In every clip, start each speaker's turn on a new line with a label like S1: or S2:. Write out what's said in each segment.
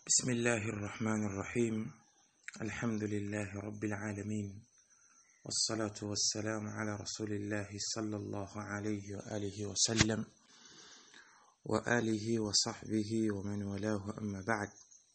S1: بسم الله الرحمن الرحيم الحمد لله رب العالمين والصلاة والسلام على رسول الله صلى الله عليه وآله وسلم وآله وصحبه ومن والاه أما بعد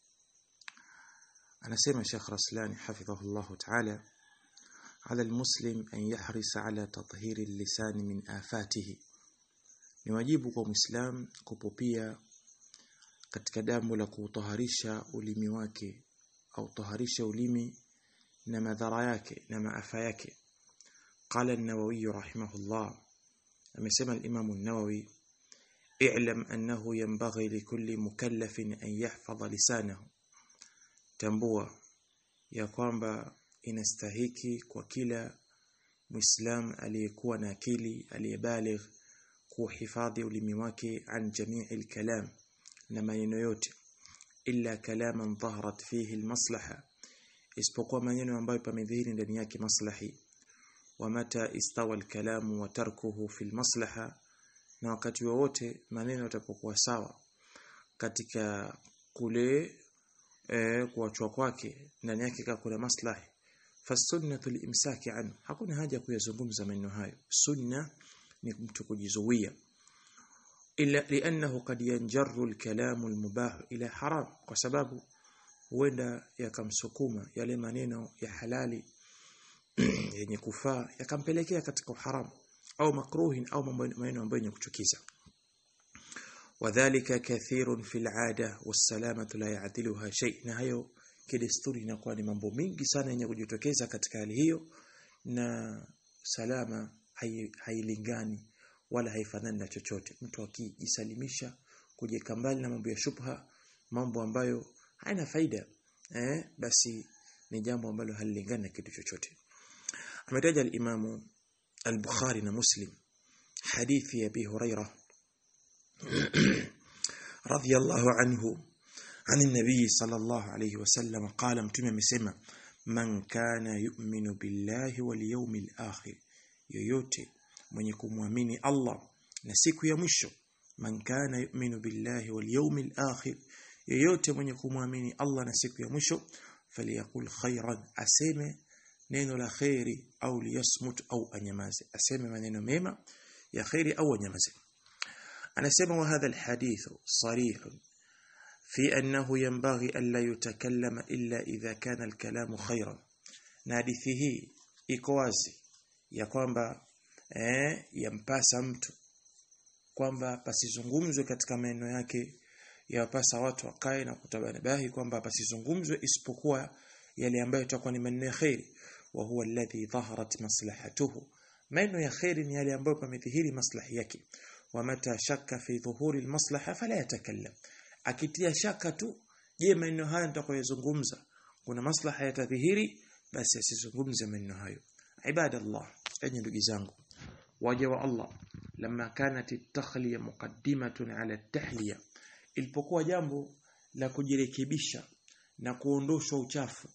S1: أنا سيما شيخ رسلان حفظه الله تعالى على المسلم أن يحرص على تطهير اللسان من آفاته ni wajibu kwa Muislam kupupia katika jambo la kuutaharisha ulimi wake au taharisha ulimi na madhara yake na maafa yake qala an-nawawi rahimahullah amesema al-imam an-nawawi i'lam annahu yanbaghi likulli mukallafin an yahfadha lisanahu tambua ya kwamba inastahiki kwa kila muislam aliyekuwa na akili aliyebaligh kuhifadhi ulimi wake an jamii al-kalam na maneno yote illa kalaman dhaharat fihi almaslaha isipokuwa maneno ambayo pamedhihiri ndani yake maslahi wa mata istawa alkalamu wa tarkuhu fi almaslaha na wakati wowote maneno yatapokuwa sawa katika kule e, kuachwa kwake ndani yake kuna maslahi fasunnatu limsaki anhu hakuna haja kuyazungumza maneno hayo sunna ni mtu kujizuia ila liannahu kad yanjarru alkalamu almubah ila haram kwa sababu huenda yakamsukuma yale maneno ya halali yenye kufaa yakampelekea katika haramu au makruhin au maneno ambayo yenye kuchukiza wadhālika kathirun fil 'ada wassalamatu la ya'diluha shay na hayo kidesturi inakuwa ni mambo mingi sana yenye kujitokeza katika hali hiyo na salama hailingani hai wala haifanani na chochote mtu akijisalimisha kujeka mbali na mambo ya shubha mambo ambayo haina faida eh basi ni jambo ambalo halilingani na kitu chochote ametaja al-Imamu al-Bukhari na Muslim hadithi ya Abi Hurairah radiyallahu anhu عن النبي صلى الله عليه وسلم قال متى amesema man kana yu'minu billahi wal yawmil akhir yoyote mwenye kumwamini Allah na siku ya mwisho man kana yu'minu billahi wal yawmil akhir yoyote mwenye kumwamini Allah na siku ya mwisho faliyakul khairan aseme neno la khairi au liyasmut au anyamaze aseme maneno mema ya khairi au anyamaze anasema wa hadha alhadith sarih في أنه ينبغي ألا يتكلم إلا إذا كان الكلام خيرا na hadithi hii iko wazi ya kwamba eh, yampasa mtu kwamba pasizungumzwe katika maneno yake yapasa watu wakae na kutabanabahi kwamba pasizungumzwe isipokuwa yale ambayo yatakuwa ni maneno ya khairi wa huwa alladhi dhaharat maslahatuhu maneno ya khairi ni yale ambayo pamedhihiri maslahi yake wa mata shakka fi dhuhuri almaslaha fala yatakallam akitia shaka tu je maneno haya nitakayozungumza kuna maslaha yatadhihiri basi asizungumze maneno hayo ibadallah enyi ndugu zangu waja wa Allah lama kanat at-takhliya muqaddimatun ala at-tahliya ilipokuwa jambo la kujirekebisha na kuondoshwa uchafu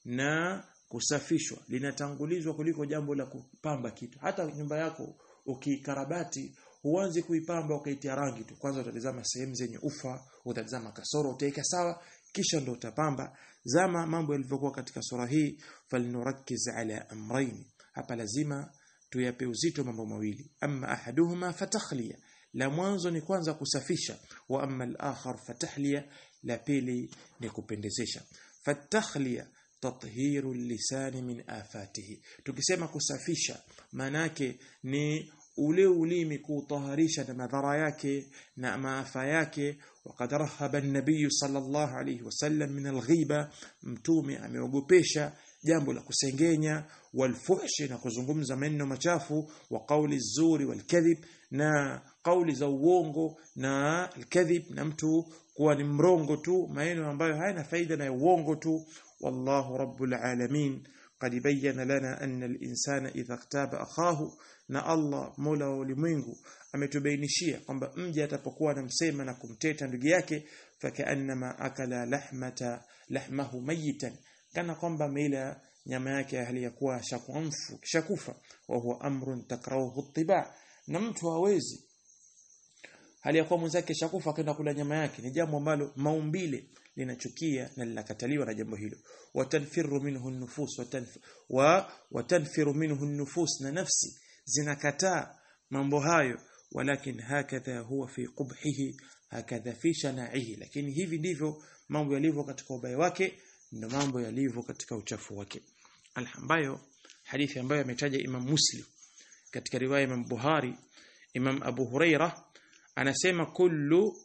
S1: na kusafishwa linatangulizwa kuliko jambo la kupamba kitu hata nyumba yako ukikarabati huanzi kuipamba ukaitia rangi tu kwanza utatazama sehemu zenye ufa utatazama kasoro utaika sawa kisha ndo utapamba zama mambo yalivyokuwa katika sura hii falnurakiz ala amrayn hapa lazima tuyape uzito mambo mawili amma ahaduhuma fatakhliya la mwanzo ni kwanza kusafisha wa amma al-akhar fatahliya la pili ni kupendezesha fatakhliya tathiru lisani min afatihi tukisema kusafisha manake ni ule ulimi kuutaharisha na madhara yake na maafa yake وقد رهب النبي صلى الله عليه وسلم من الغيبة mtume ameogopesha jambo la kusengenya walfuhshi na kuzungumza maneno machafu wa kauli zuri walkadhib na kauli za uongo na alkadhib na mtu kuwa ni mrongo tu maneno ambayo hayana faida na uongo tu wallahu rabbul alamin قد بين لنا أن الإنسان إذا اغتاب أخاه na Allah Mola wa ulimwengu ametubainishia kwamba mja atapokuwa anamsema na kumteta ndugu yake fakaannama akala lahmata lahmahu mayitan kana kwamba ameila nyama yake hali ya kuwa shakuamfu kishakufa wa huwa amrun takrahu ittiba na mtu hawezi hali ya kuwa mwenzake shakufa akaenda kula nyama yake ni jambo ambalo maumbile linachukia na linakataliwa na jambo hilo watanfiru minhu nufus watanf wa watanfiru minhu nufus na nafsi zinakataa mambo hayo walakin hakadha huwa fi qubhihi hakadha fi shanaihi lakini hivi ndivyo mambo yalivyo katika ubaya wake ndio mambo yalivyo katika uchafu wake ambayo hadithi ambayo ametaja Imam Muslim katika riwaya Imam Buhari Imam Abu Huraira anasema kullu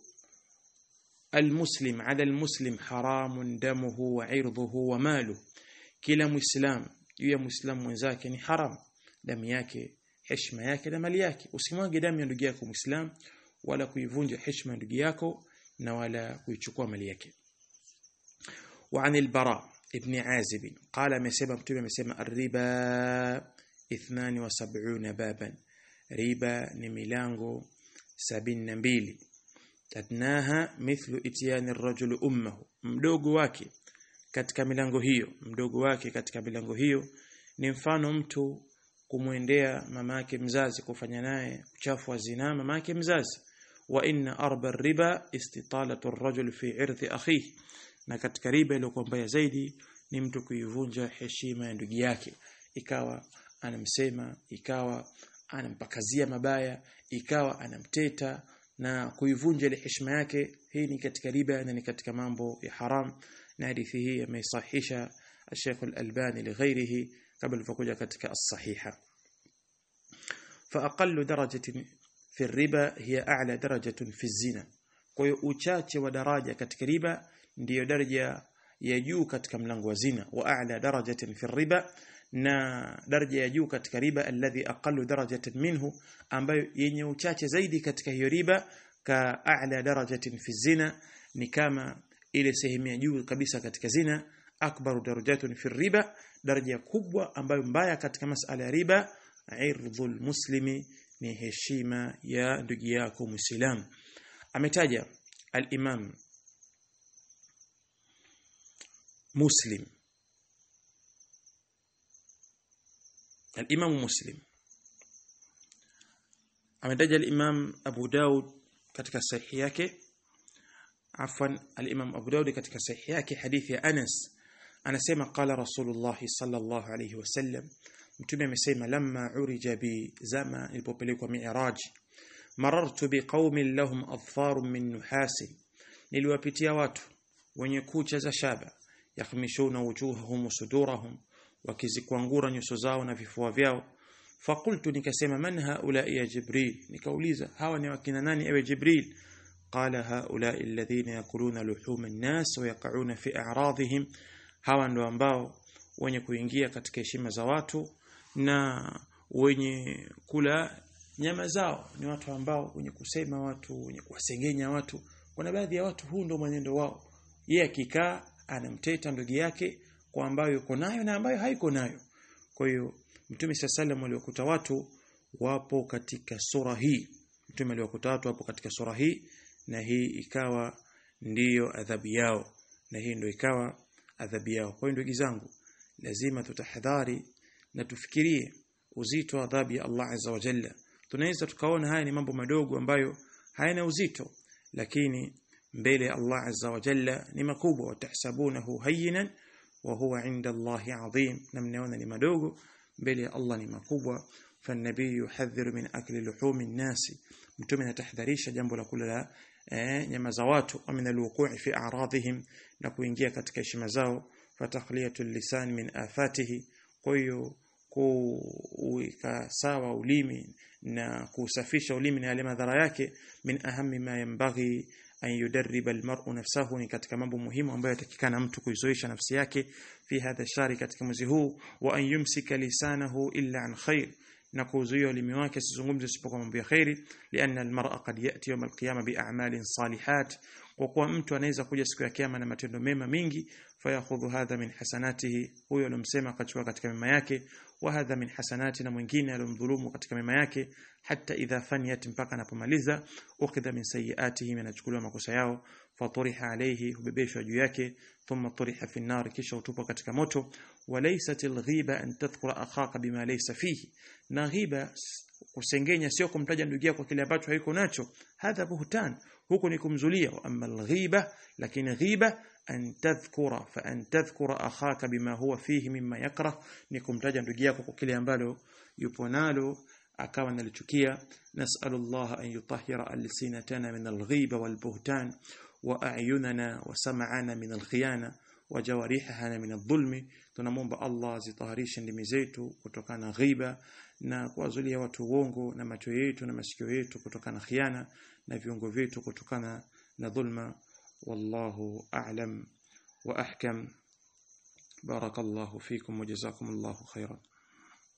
S1: المسلم على المسلم حرام دمه وعرضه وماله kila muislam juu ya muislamu mwenzake ni haram damu yake heshima yake na mali yake usimwage damu ya ndugu yako muislam wala kuivunja heshima ya ndugu yako na wala kuichukua mali yake وعن البراء ابن عازب قال مسبب متى مسمى الربا 72 بابا ربا ni milango 72 adnaha mithlu ityani ar-rajul ummuhu mdogo wake katika milango hiyo mdogo wake katika milango hiyo ni mfano mtu kumwendea mamake mzazi kufanya naye uchafu wa zina mamake mzazi wa inna arba riba istitalatu ar-rajul fi irthi akhihi na katika riba iliyokuwa mbaya zaidi ni mtu kuivunja heshima ya ndugu yake ikawa anamsema ikawa anampakazia mabaya ikawa anamteta na kuivunja ile heshima yake hii ni katika riba na ni katika mambo ya haram na hadithi hii ameisahisha Sheikh Al-Albani lighairihi kabla ilivyokuja katika as-sahiha fa aqallu darajatin fi riba hiya a'la darajatin fi zina kwa hiyo uchache wa daraja katika riba ndiyo daraja ya juu katika mlango wa zina wa a'la darajatin fi riba na daraja ya juu katika riba alladhi aqallu darajatin minhu ambayo yenye uchache zaidi katika hiyo riba ka a'la darajatin fi zina ni kama ile sehemu ya juu kabisa katika zina akbaru darajatun fi riba daraja kubwa ambayo mbaya katika masala ya riba irdhul muslimi ni heshima ya ndugu yako muislam ametaja al-imam muslim الإمام مسلم ametaja al-Imam Abu Daud katika sahihi yake afwan al-Imam Abu Daud katika sahihi yake hadithi ya Anas anasema qala Rasulullah sallallahu alayhi wasallam mtume amesema lamma urija bi zama nilipopelekwa mi'raj marartu biqaumin lahum adfarun min nuhasin niliwapitia watu wenye kucha za shaba yakhmishuna wujuhahum wa sudurahum wakizikwangura nyuso zao na vifua vyao fakultu nikasema man haula ya jibril nikauliza hawa ni wakina nani ewe jibril qala haula alladhina yakuluna luhuma an-nas wa yaqauna fi a'radihim hawa ndo ambao wenye kuingia katika heshima za watu na wenye kula nyama zao ni watu ambao wenye kusema watu wenye kuwasengenya watu kuna baadhi ya watu huu ndo mwenendo wao yeye akikaa anamteta ndugu yake kwa ambayo yuko nayo na ambayo haiko nayo kwa hiyo mtume sallam aliwakuta watu wapo katika sura hii mtume aliwakuta watu wapo katika sura hii na hii ikawa ndiyo adhabu yao na hii ndio ikawa adhabu yao kwa hiyo ndugu zangu lazima tutahadhari na tufikirie uzito wa adhabu ya Allah azza wa jalla tunaweza tukaona haya ni mambo madogo ambayo hayana uzito lakini mbele ya Allah azza wa jalla ni makubwa watahsabunahu hayyinan wa huwa inda Allahi adhim na mnaona ni madogo mbele ya Allah ni makubwa فالنبي يحذر من أكل لحوم الناس mtume anatahadharisha jambo la kula la eh, nyama za watu wa min alwuqu'i fi a'radihim na kuingia katika heshima zao fatakhliyatu lisan min afatihi kwa hiyo kuweka sawa ulimi na kusafisha ulimi na yale madhara yake min ahammi ma yanbaghi an yudarriba almar'u nafsahu ni katika mambo muhimu ambayo yatakikana mtu kuizoesha nafsi yake fi hadha shari katika mwezi huu wa an yumsika lisanahu illa an khair na kuzuia ulimi wake asizungumze isipokuwa mambo ya khairi lianna almar'a qad yati yawm alqiyama bi'a'malin salihat kwa kuwa mtu anaweza kuja siku ya kiyama na matendo mema mingi fayakhudhu hadha min hasanatihi huyo alomsema akachukua katika mema yake wa hadha min hasanati na mwingine alomdhulumu katika mema yake hata idha faniyat mpaka anapomaliza ukidha min sayiatihi anachukuliwa makosa yao faturiha alayhi hubebeshwa juu yake thumma turiha fi nar kisha utupwa katika moto walaysat alghiba an tadhkura akhaka bima laysa fihi na ghiba kusengenya sio kumtaja ndugu yako kwa kile ambacho haiko nacho hadha buhtan huko ni kumzulia amma alghiba lakini ghiba an tadhkura fa an tadhkura akhaka bima huwa fihi mimma yakrah ni kumtaja ndugu yako kwa kile ambalo yupo nalo akawa nalichukia nas'alullah an yutahhira alsinatana min alghiba walbuhtan wa a'yunana wa sam'ana min alkhiyana wa jawarihana min adh-dhulmi tunamwomba Allah azitaharishe ndimi zetu kutokana na ghiba na kuwazulia watu uongo na macho yetu na masikio yetu kutokana na khiana na viungo vyetu kutokana na dhulma wallahu a'lam wa ahkam barakallahu fikum wa jazakumullahu khairan